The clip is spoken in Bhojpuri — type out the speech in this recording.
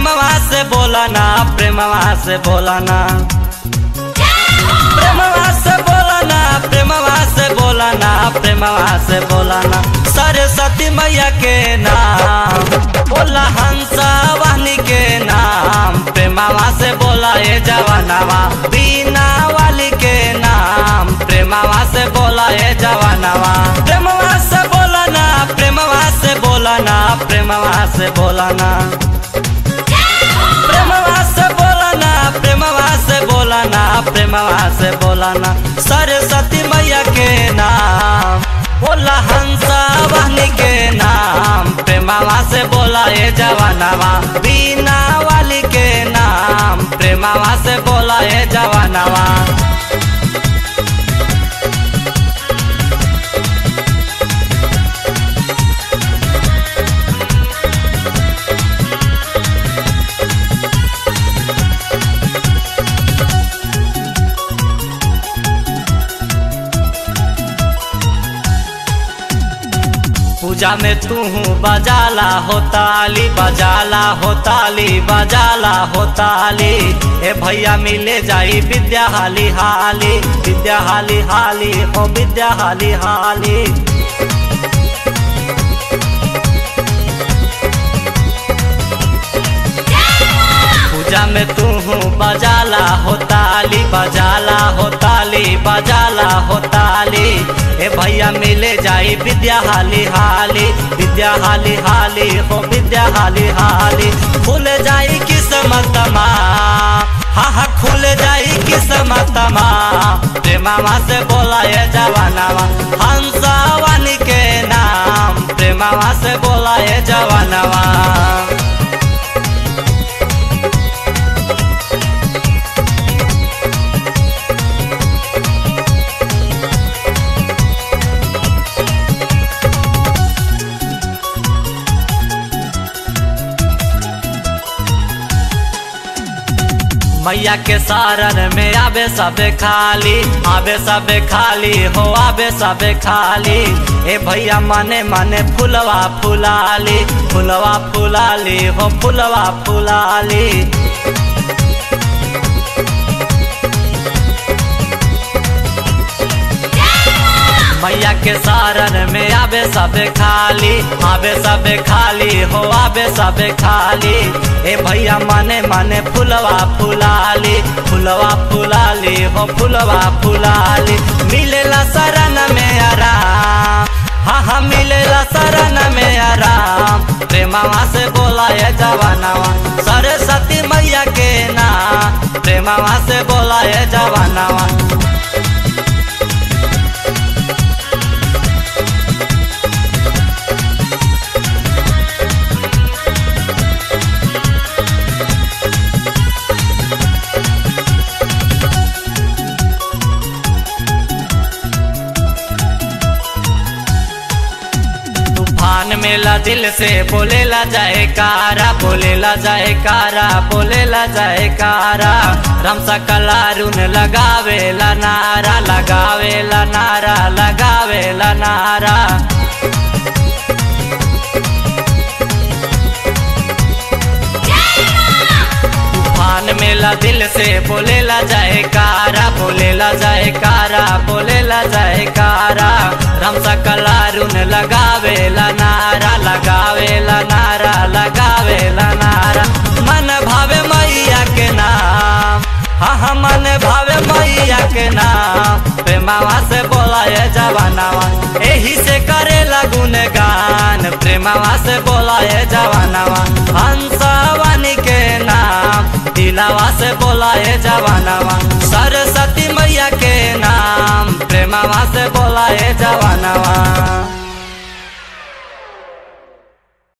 प्रेमवा से बोला ना प्रेमवा से बोला ना प्रेमवा से बोला ना प्रेमवा से बोला ना प्रेमवा से बोला ना सरस्वती मैया के नाम बोला हंसा वाहनी के नाम प्रेमवा से बोला ए जवानवा बीना वाली के नाम प्रेमवा से बोला ए जवानवा प्रेमवा से बोला ना प्रेमवा से बोला ना प्रेमवा से बोला ना प्रेमवा से बोला ना प्रेमवा से बोला ना प्रेमवा से बोला ना सरस्वती मैया के नाम बोला हंसा वाहनी के नाम प्रेमवा से बोला ए जवानवा बीना वाली के नाम प्रेमवा से बोला ए जवानवा पूजा में तू बजाला हो ताली बजाला हो ताली बजाला हो ताली ए भैया मिले जाई विद्या हाली हाली विद्या हाली हाली हो विद्या हाली हाली पूजा में तू बजाला हो ताली बजाला हो ताली बजाला हो ताली ए भैया मिले जाई विद्या हाली हाली विद्या हाली हाली हो विद्या हाली हाली खुल जाई किस्मत हा हा खुल जाई किस्मत प्रेमावा से बोला ये जवानावा हंसा वानी के नाम प्रेमावा से बोला ये जवानावा मैया के सारन में आबे सबे खाली आबे सबे खाली हो आबे सबे खाली ए भैया मने मने फुलवा फुलाली फुलवा फुलाली हो फुलवा फुलाली मैया के सारन में आबे सबे खाली आबे सबे खाली हो आबे सबे खाली ए भैया मने मने फुलवा फुलाली फुलवा फुलाली हो फुलवा फुलाली मिलेला शरण में आराम हाँ हाँ मिलेला शरण में आराम प्रेमावा से बोला ये जवानावा सरस्वती मैया के नाम प्रेमावा से बोला ये जवानावा तूफान मेला दिल से बोलेला जाए कारा बोलेला जाए कारा बोलेला जाए कारा रमसा कलारुन लगावेला नारा लगावेला नारा लगावेला नारा तूफान मेला दिल से बोलेला जाए कारा बोलेला जाए कारा बोलेला जाए कारा रमसा कलारुन लगावेला नारा लगावेला नारा लगावेला नारा मन भावे मैया के नाम हाँ हाँ मन भावे मैया के नाम प्रेमावा से बोला ये जवानावा एही से करेला गुनगान प्रेमावा से बोला ये जवानावा हंसवानी के नाम दिलावा से बोला ये जवानावा सरस्वती मैया के नाम प्रेमावा से बोला ये जवानावा